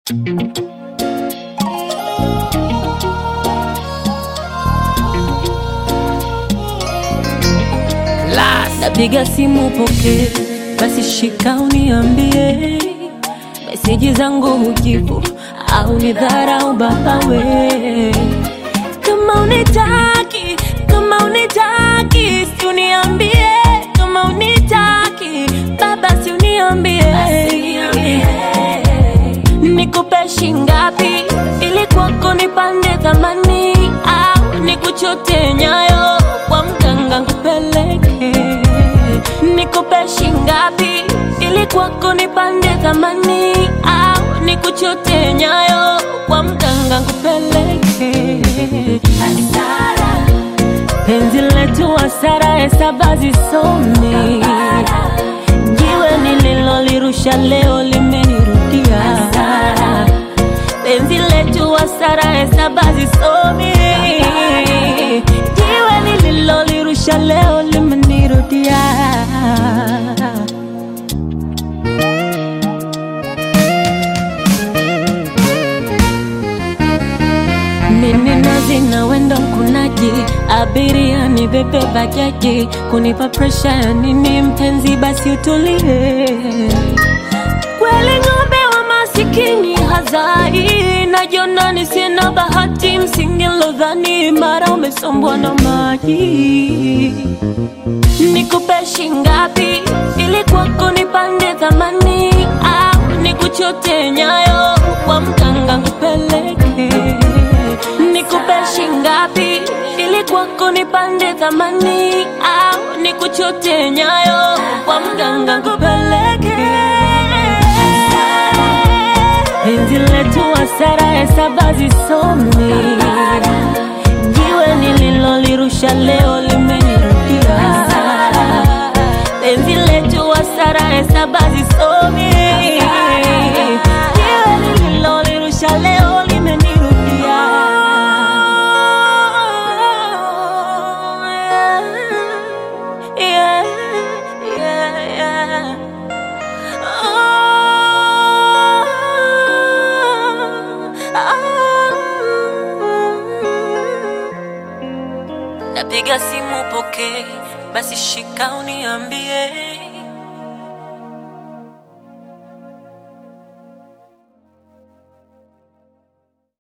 Napiga simu poke, basi shika uniambie meseji zangu hujibu au ni dharau baba we. Kama unitaki, kama unitaki, si uniambie. Kama unitaki, baba si uniambie. Nikupe shingapi ili kwako nipande thamani, au nikuchote nyayo kwa mganga nkupeleke? Nikupe shingapi ili kwako nipande thamani, au nikuchote nyayo kwa mganga nkupeleke? Hasara, penzi letu hasara, hesaba zisomi. Jiwe nililolirusha leo limenirudia. Penzi letu hasara, hesaba zisomi. Jiwe nililolirusha leo limenirudia. Mimi nazi na wendo mkunaji, abiria ni bebe bajaji, kunipa presha ya nini mpenzi, basi utulie. Kweli ng'ombe wa masikini hazai, najiona ni sina bahati, msingi lodhani mara umesombwa na maji. Nikupe shingapi ili kwako nipande thamani, au nikuchote nyayo kwa mganga nkupeleke? Nikupe shingapi ili kwako nipande thamani, au nikuchote nyayo kwa mganga nkupeleke? Penzi letu hasara, hesaba zisomi. Jiwe nililolirusha leo limenirudia. Penzi letu hasara, hesaba zisomi. Jiwe nililolirusha leo limenirudia. Yeah, yeah, yeah. Napiga simu poke, basi shika uniambie